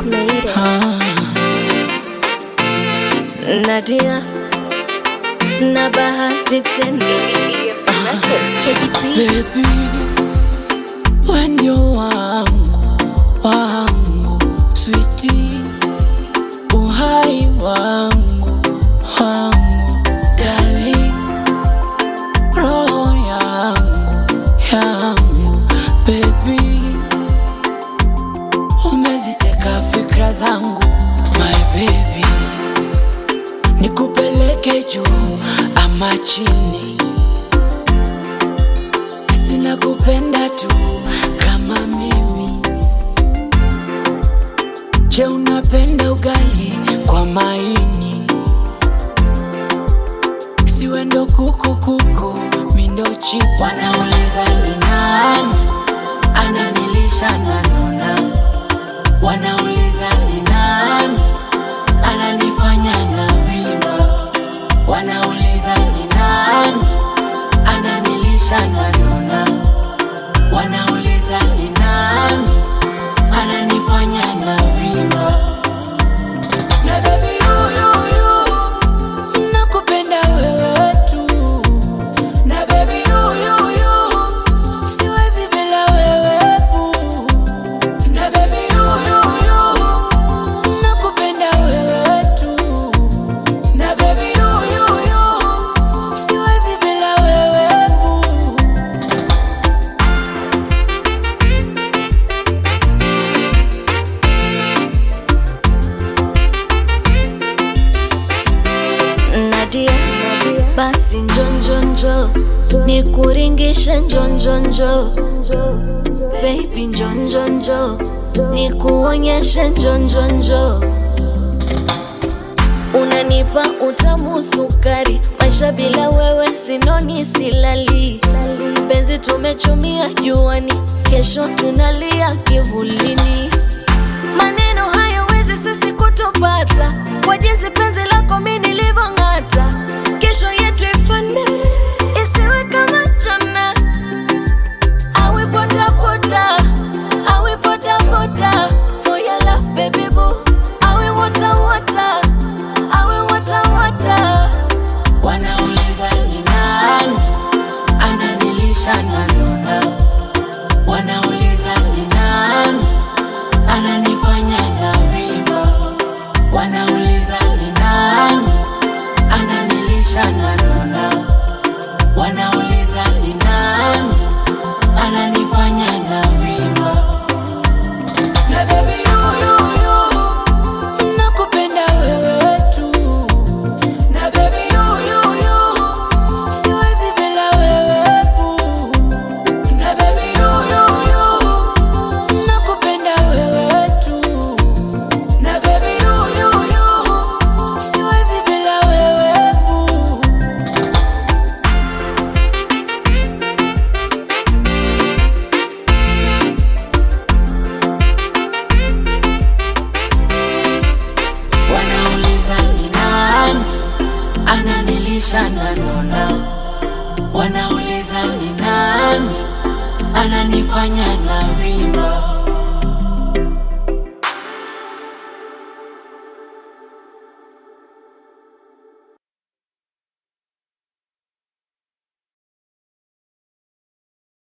made it. Nadia na bahati tena Teddy B. Baby, we ndio wangu wangu, switi uhai wangu wangu, dali roho yangu yangu, baby, umeziteka fikra zangu my baby, nikupeleke juu ama chini sina kupenda tu kama mimi. Je, unapenda ugali kwa maini? Siwe ndo kuku kuku, mi ndo chipu. Wanauliza ni nani ananilisha na nona, wanauliza ni nani ananifanya na vima, wanauliza ni nani ananilisha na nona, wanauliza ni nani ananifanya na vima. Na baby huyu nakupenda wewe tu, na baby huyu siwezi bila wewe boo. na baby huyu nakupenda wewe tu, na baby huyu siwezi bila wewe boo. Nadia, basi njonjonjo nikuringishe njonjonjo baby njonjonjo nikuonyeshe njonjonjo unanipa utamu sukari maisha bila wewe sinoni silali penzi tumechumia juani kesho tunalia kivulini maneno hayawezi sisi kutupata kwa jinsi penzi lako mi nilivyong'ata kesho yetu ifane isiwe kama jana awe potapota awe potapota for your love baby boo awe wata wata awe wata wata Wanauliza ni nani ananilisha na nona, wanauliza ni nani ananifanya na vima, wanauliza ni nani ananilisha na nona, wanauliza ni nani ananifanya na vima. Na baby huyu nakupenda wewe tu na baby huyu siwezi bila wewe boo. na baby huyu nakupenda wewe tu na baby huyu siwezi bila wewe boo. Wanauliza ni nani ananilisha na nona, wanauliza ni nani ananifanya na vima.